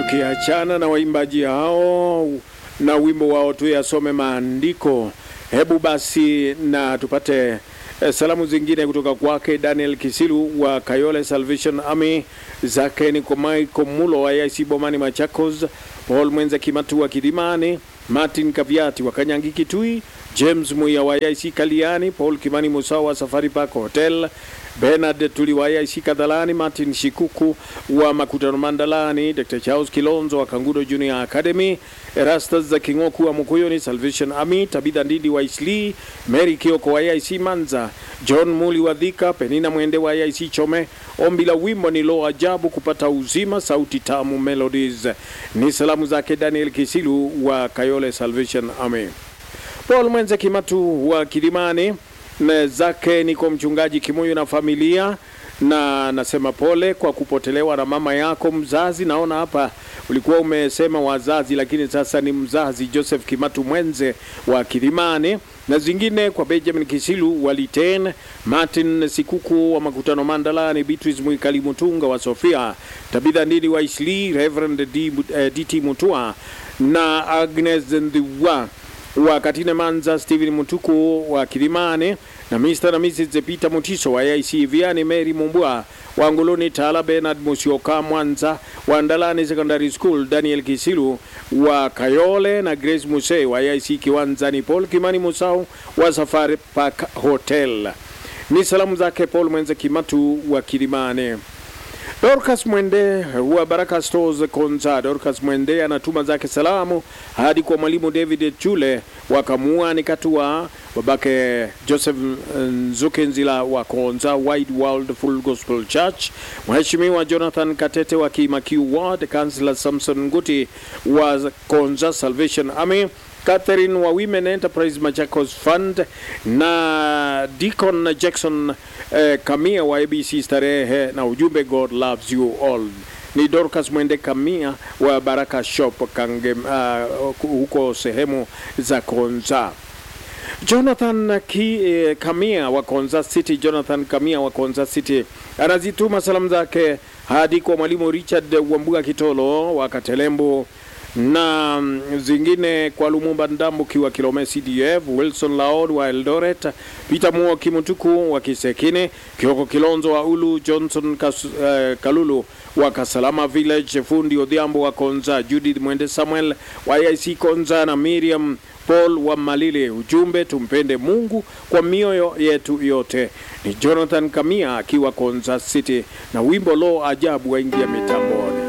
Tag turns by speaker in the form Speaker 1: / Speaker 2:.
Speaker 1: Tukiachana na waimbaji hao na wimbo wao tu yasome maandiko, hebu basi na tupate eh, salamu zingine kutoka kwake Daniel Kisilu wa Kayole Salvation Army, zake ni kwa Michael Mulo wa IC Bomani Machakos, Paul Mwenze Kimatu wa Kidimani, Martin Kaviati wa Kanyangi Kitui, James Muya wa IC Kaliani, Paul Kimani Musa wa Safari Park Hotel, Bernard Tuli wa IC Kadhalani, Martin Shikuku wa Makutano Mandalani, Dr. Charles Kilonzo wa Kangudo Junior Academy, Erastus za Kingoku wa Mukuyoni Salvation Army, Tabitha Ndidi wa Isli, Mary Kioko wa IC Manza, John Muli wa Dhika, Penina Mwende wa IC Chome. Ombi la wimbo ni lo ajabu kupata uzima, sauti tamu melodies. Ni salamu zake Daniel Kisilu wa Kayole Salvation Army. Paul Mwenze Kimatu wa Kilimani na zake niko mchungaji Kimuyu na familia, na nasema pole kwa kupotelewa na mama yako mzazi. Naona hapa ulikuwa umesema wazazi, lakini sasa ni mzazi Joseph Kimatu Mwenze wa Kilimani, na zingine kwa Benjamin Kisilu wa Liten, Martin Sikuku wa Makutano Mandalani, Beatrice Mwikali Mutunga wa Sofia, Tabitha Ndidi wa Isli, Reverend D, eh, DT Mutua na Agnes Ndhiwa wa Katine Manza, Steven Mutuku wa Kilimani na Mr. na Mrs. Peter Mutiso wa AIC Viani, Mary Mumbua wa Nguluni, Tala Bernard Musioka Mwanza wa Ndalani Secondary School, Daniel Kisilu wa Kayole na Grace Muse wa AIC Kiwanzani, Paul Kimani Musau wa Safari Park Hotel. Ni salamu zake Paul Mwenze Kimatu wa Kilimani. Dorcas Mwende wa Baraka Stores Konza. Dorcas Mwende anatuma zake salamu hadi kwa mwalimu David Chule wa Kamuani Katua, babake Joseph Nzukenzila wa Konza Wide World Full Gospel Church, Mheshimiwa Jonathan Katete wa Kimakiu Ward, Councillor Samson Nguti wa Konza Salvation Army, Catherine wa Women Enterprise Machakos Fund na Deacon Jackson eh, Kamia wa ABC Starehe na ujumbe God loves you all. Ni Dorcas Mwende Kamia wa Baraka Shop Kange, uh, huko sehemu za Konza. Jonathan Ki, eh, Kamia wa Konza City, Jonathan Kamia wa Konza City anazituma salamu zake hadi kwa mwalimu Richard Wambuga Kitolo wa Katelembo na mm, zingine kwa Lumumba Ndambuki wa Kilome CDF, Wilson Laod wa Eldoret, Peter Muo Kimutuku wa Kisekine, Kioko Kilonzo wa Ulu, Johnson Kas, uh, Kalulu wa Kasalama Village, Fundi Odhiambo wa Konza, Judith Mwende Samuel wa IC Konza na Miriam Paul wa Malile. Ujumbe, tumpende Mungu kwa mioyo yetu yote. Ni Jonathan Kamia akiwa Konza City na wimbo lo ajabu waingia mitamboni.